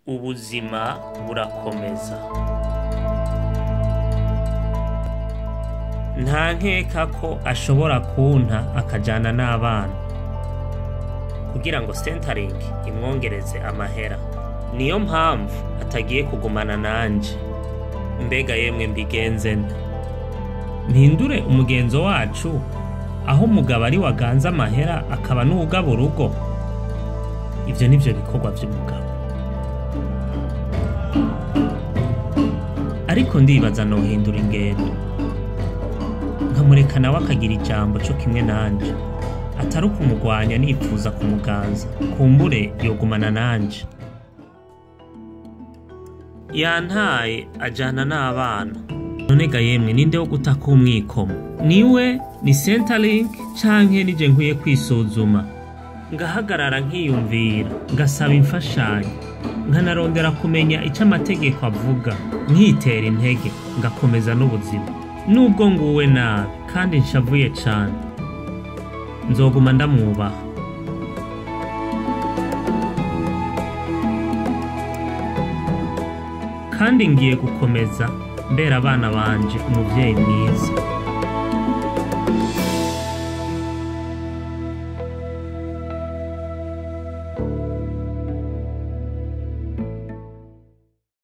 ubuzima burakomeza nta nkeka ko ashobora kunta akajana n'abana kugira ngo centering imwongereze amahera niyo mpamvu atagiye kugumana nanje mbega yemwe mbigenze nte mpindure umugenzo wacu aho umugabo ari waganze amahera akaba n'uwugaba urugo ivyo nivyo bikorwa vy'umugabo ariko ndibaza nohindura ingendo nkamureka nawe akagira ijambo co kimwe nanje atari ukumugwanya nipfuza kumuganza kumbure yogumana nanje yantaye ajana n'abana none ga yemwe ninde wo gutaka umwikomo niwe ni centerlink canke nije nkwiye kwisuzuma ngahagarara nkiyumvira ngasaba imfashanyo nkanarondera kumenya ico amategeko avuga nkitera intege ngakomeza n'ubuzima nubwo nguwe nabi kandi nshavuye cane nzoguma ndamwubaha kandi ngiye gukomeza mbera abana banje umuvyeyi mwiza